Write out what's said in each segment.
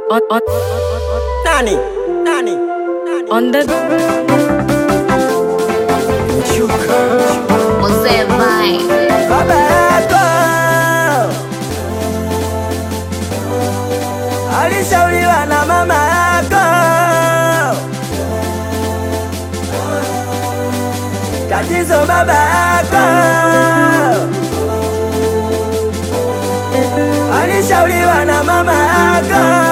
on, on, Nani? Nani? Nani? on the Mzee Vibe. Baba yako alishauriwa na mama yako, tatizo baba yako alishauriwa na mama yako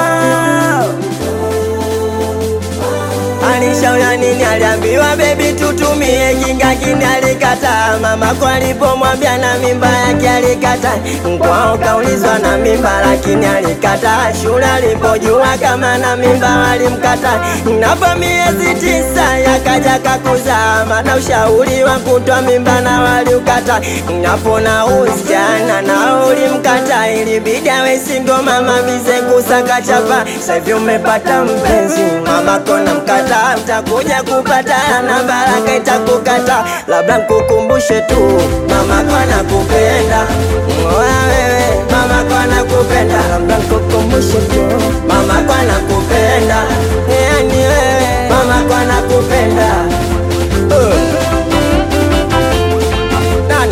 Alishauri nini? Aliambiwa bebi, tutumie kinga, kini alikataa. Mama kwa alipomwambia na mimba yake alikataa. Kwao kaulizwa na mimba, lakini alikataa. Shule alipojua kama na mimba walimkataa. Napo miezi tisa yakaja kakuzaa, maana ushauri wa kutoa mimba na waliukata. Napo na usichana nao ulimkata, ilibidi awe single mama bize kusaka chapa. Sasa hivi umepata mpenzi, mama kona mkata, utakuja kupata na baraka itakukata. Labda nkukumbushe tu, mama kona kupenda Oya wewe, mama kona kupenda, labda nkukumbushe tu, mama kona kupenda, yani wewe, mama kona kupenda uh. Nani?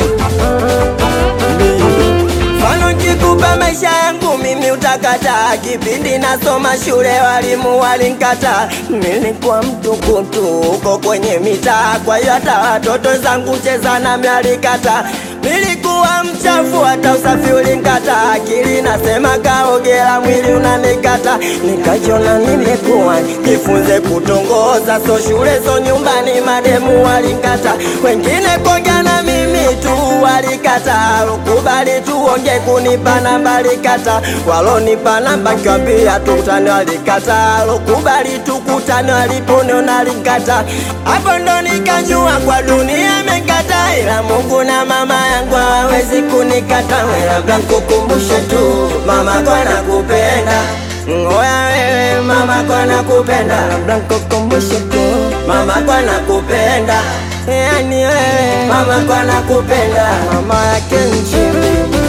Mfano nikikupa maisha yangu mimi utakataa. Kipindi nasoma shule walimu walinkata, nilikuwa mtukutu huko kwenye mitaa, kwa hiyo hata watoto zangu cheza nami alikata. Nilikuwa mchafu hata usafi ulinkata, akili nasema kaogela, mwili unanikata. Nikajiona nimekuwa jifunze kutongoza, so shule so nyumbani, mademu walinkata, wengine kuongea na mimi tu walikata, kubali tuonge kunipa namba alikata, walonipa namba kiwambia tukutane walikata, kubali tukutane waliponiona alikata, hapo ndo nikajua kwa dunia amekata, ila Mungu na mama yangu hawawezi kunikata. Labda nkukumbushe tu mama kwa nakupenda Ngoya wewe mama kwa nakupenda, labda nkukumbushe tu mama kwa nakupenda, yani wewe mama kwa nakupenda, mama yake nchini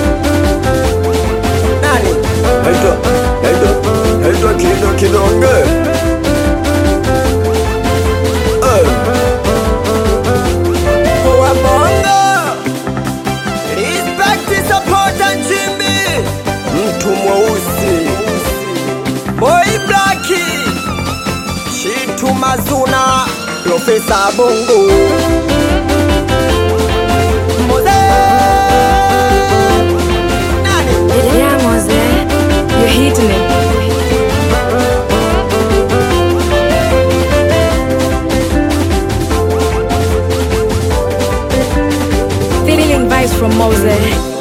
nani? Naitwa naitwa naitwa Kido Kidonge. Eh, Kwa bongo respect support nchimbi, mtu mweusi boy black, Shitu Mazuna, Profesa Bongo Moze nani? yeah, Mose, you're hitting it. Feeling vibes from Mose.